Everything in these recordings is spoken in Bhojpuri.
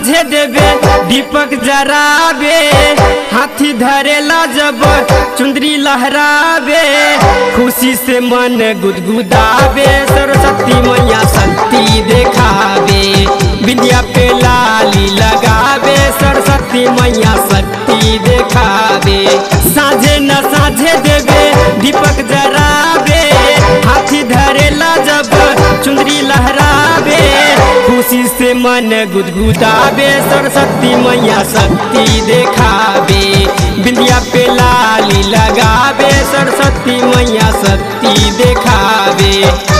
साझे देवे दीपक जरावे हाथी धरेला जब चुंदरी लहरावे खुशी से मन गुदगुदावे सरस्वती मैया शक्ति देखावे विद्या पे लाली लगावे सरस्वती मैया शक्ति देखावे साझे न साझे देवे दीपक जरावे हाथी धरेला जब चुंदरी लहरावे खुशी से मन गुदगुदावे सरस्वती मैया शक्ति देखावे बिंदिया पे लाली लगावे सरस्वती मैया शक्ति देखावे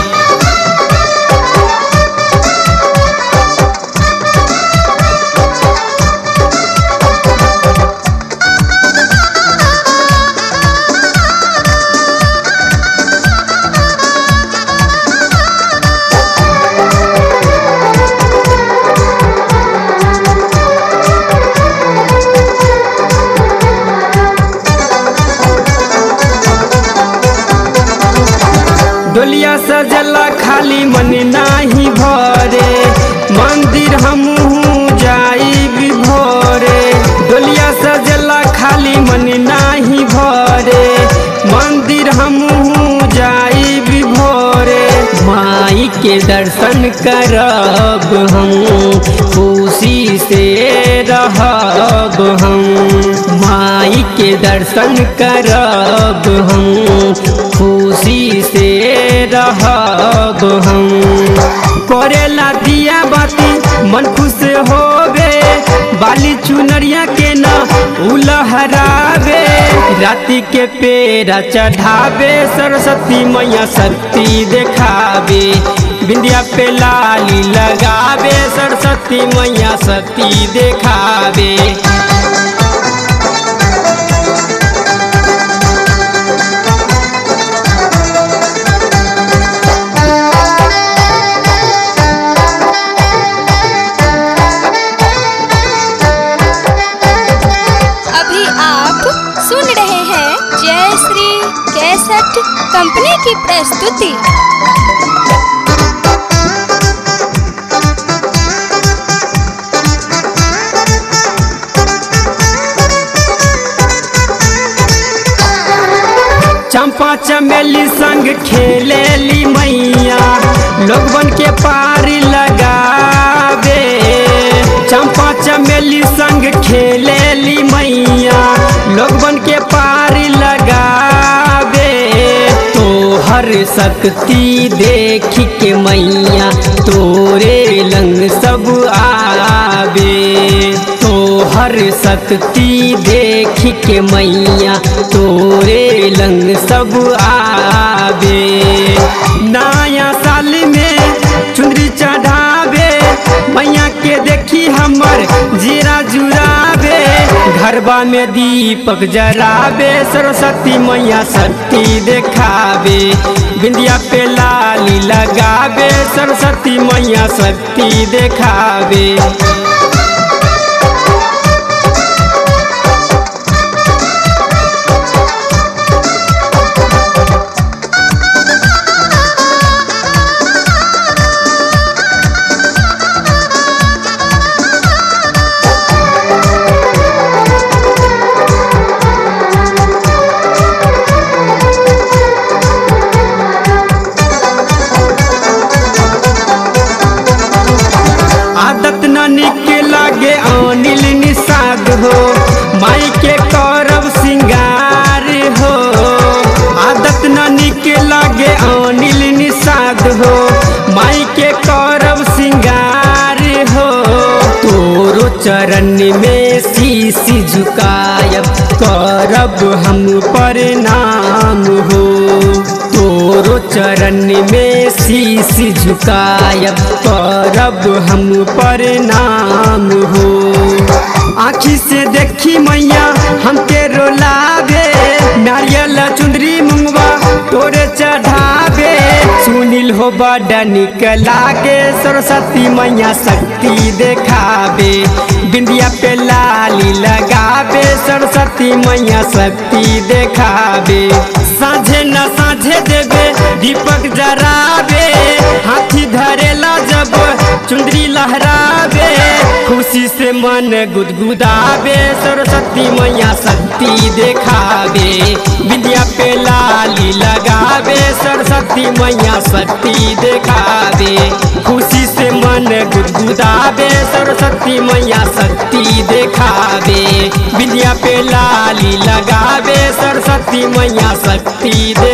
डोलिया सजला खाली मन नाही भरे मंदिर हमहू जाई भोरे डोलिया सजला खाली मन नाही भरे मंदिर हमहू जाई भोरे माई के दर्शन करब हम खुशी से रहब हम माई के दर्शन करब हम खुशी से रहब हम करेला दिया बाती मन खुश होवे बाली चुनरिया के न उलहरावे राति के पेरा चढ़ावे सरस्वती मैया शक्ति देखावे बिंदिया पे लाली लगावे सरस्वती मैया शक्ति देखावे अभी आप सुन रहे हैं जय श्री कैसेट कंपनी की प्रस्तुति चंपा चमेली संग खेलेली मैया लोगवन के पारी लगावे चंपा चमेली संग खेलेली मैया लोगवन के पारी लगावे तोहर शक्ति देख के मैया तोरे लंग सब आवे तोहर शक्ति देख के मैया तोरे लंग सब आवे नया साल में चुंदरी चढ़ावे मैया के देखी हमर जीरा जुरावे घरबा में दीपक जरावे सरस्वती मैया शक्ति देखावे बिंदिया पे लाली लगावे सरस्वती मैया शक्ति देखावे आदत न निक लागे अनिल निषाद हो माई के करब सिंगार हो आदत न निक लागे अनिल निषाद हो माई के करब सिंगार हो तोरो चरण में शीश झुकायब करब हम प्रणाम हो तोरो चरण में शीश झुकायब करब हम प्रणाम हो आँखी से देखी मैया हमके रोलावे नारियल चुंदरी मुंगवा तोरे चढ़ावे सुनील हो बड़ा निक लागे सरस्वती मैया शक्ति देखावे बिंदिया पे लाली लगावे सरस्वती मैया शक्ति देखावे साझे न मैया साझे देवे दीपक जरावे हाथी धरेला जब चुंदरी लहरावे खुशी से मन गुदगुदावे सरस्वती मैया शक्ति देखावे विद्या पे लाली लगावे सरस्वती मैया शक्ति देखावे खुशी से मन गुदगुदावे सरस्वती मैया शक्ति देखावे विद्या पे लाली लगावे सरस्वती मैया शक्ति दे